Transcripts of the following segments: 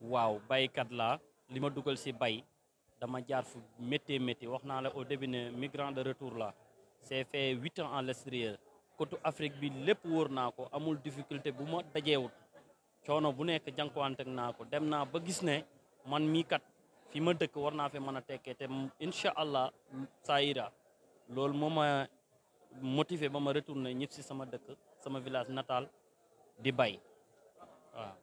waaw baykat laa li ma dugal si bay dama jaar fu métti métti wax naa la au début ne migrant de retour la c'est fait huit ans à l'extérieur côté Afrique bi lépp wóor naa ko amul difficulté bu ma dajeewut coono bu nekk jànkuwante naa ko dem naa ba gis ne man mii kat fi ma dëkk war naa fi mën a tekkee te incha allah saa ira loolu moo ma motivé ba ma retourné ñëpp si sama dëkk sama village natal di bay waaw.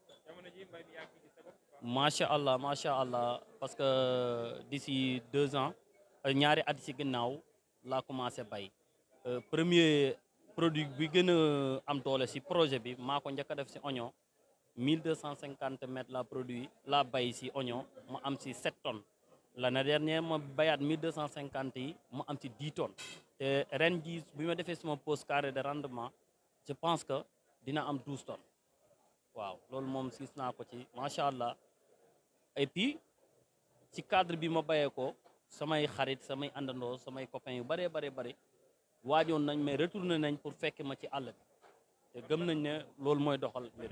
macha allah macha allah parce que d'ici deux ans ñaari at si ginnaaw laa commencé bay premier produit bi gën a am doole si projet bi maa ko njëkk a def si oignon. 1250 mètres la produit la bay si oignon ma am si 7 tonnes l'année dernière ma bayaat 1250 yi ma am si 10 tonnes te ren ji bi ma defee suma pose carré de rendement je pense que dina am 12 tonnes waaw loolu moom gis naa ko ci macha allah et puis ci cadre bi ma bayee ko samay xarit samay àndandoo samay copains yu bëree bëri bëri waajoon nañ mais retourné nañ pour fekk ma ci àll bi te gëm nañ ne loolu mooy doxal mbir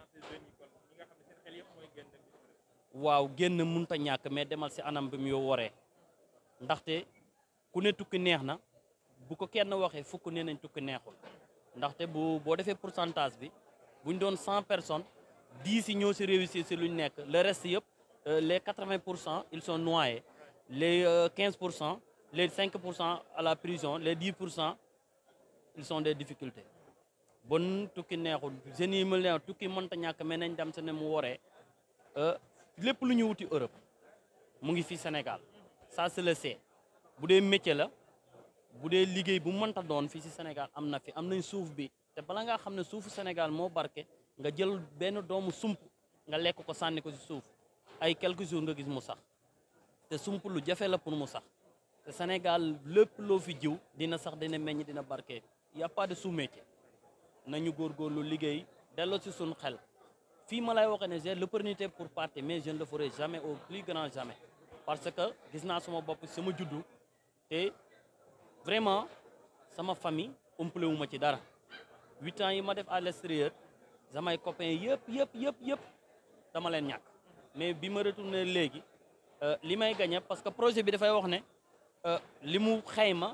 waaw génn mënut a ñàkk mais demal si anam bi mu yoo waree ndaxte ku ne tukki neex na bu ko kenn waxee fukk nee nañ tukki neexul ndaxte bu boo defee pourcentage bi buñ doon cent personnes dix yi ñoo si réussir si luñ nekk le reste yëpp les quatre-vingt pour cent ils sont noyés les quinze pour cent les cinq pour cent à la prison les dix pour cent ils sont des difficultés bon tukki neexul jeunes yi ma leen tukki mënta ñàkk mais nañ dem se ne mu waree lépp lu ñu wuti Europe mu ngi fi Sénégal ça se le sait bu dee métier la bu dee liggéey bu mënta doon fii si Sénégal am na fi am nañ suuf bi te bala ngaa xam ne suufu Sénégal moo barke nga jël benn doomu sump nga lekk ko sànni ko si suuf ay quelques jours nga gis mu sax te sump lu jafe la pour mu sax te Sénégal lépp loo fi jiw dina sax dina meññ dina barke y a pas de sous-métier nañu góorgóorlu liggéey delloo ci suñu xel fii ma lay waxee ne j'ai l'opportunité pour partir mais je ne le ferai jamais au plus grand jamais parce que gis naa sama bopp sama juddu te vraiment sama famille umpale wu ma ci dara huit ans yi ma def à l'extérieur samay copains yëpp yëpp yëpp yëpp dama leen ñàkk mais bi ma retourné léegi li may gagné parce que projet bi dafay wax ne li mu xayma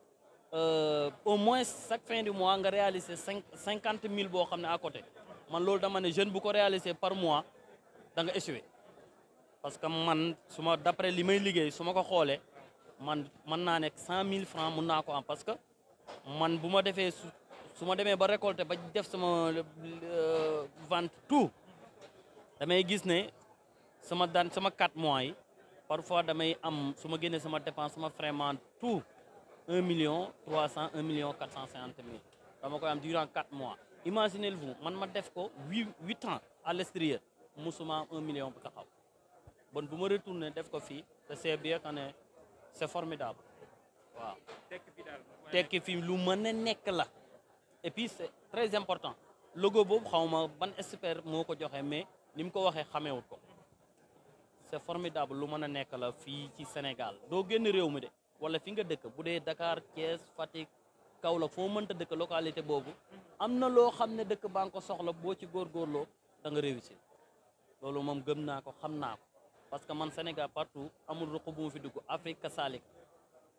au moins chaque fin du mois nga réaliser cinq cinquante mille boo xam ne à côté man loolu dama ne jeune bu ko réaliser par mois da nga échoué parce que man su ma d'après li may liggéey su ma ko xoolee man mën naa nekk cent mille francs mun naa ko am parce que man bu ma defee su su ma demee ba récolter ba def sama vente tout damay gis ne sama daan sama quatre mois yi parfois damay am su ma génnee sama dépense sama vraiment tout un million trois cent un million quatre cent cinquante mille dama koy am durant quatre mois imaginez-vous man ma def ko huit huit ans à l'extérieur musuma am un million bu taxaw bon bu ma retourné def ko fii te c'est bien que ne c'est formidable waaw tekki fi lu mën a nekk la et puis c'est très important logo boobu xaw ma ban expert moo ko joxe mais ni mu ko waxee xameewut ko c'est formidable lu mën a nekk la fii ci Sénégal doo génn réew mi de wala fi nga dëkk bu dee Dakar Thiès Fatick Kaolack foo mënta dëkk localité boobu am na loo xam ne dëkk baa nga ko soxla boo ci góorgóorloo da nga réussir loolu moom gëm naa ko xam naa ko parce que man Sénégal partout amul ruq bu mu fi dugg Afrique kasalik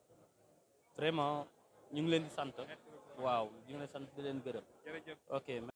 vraiment ñu ngi leen di sant waaw ñu ngi leen di sant di leen gërëm ok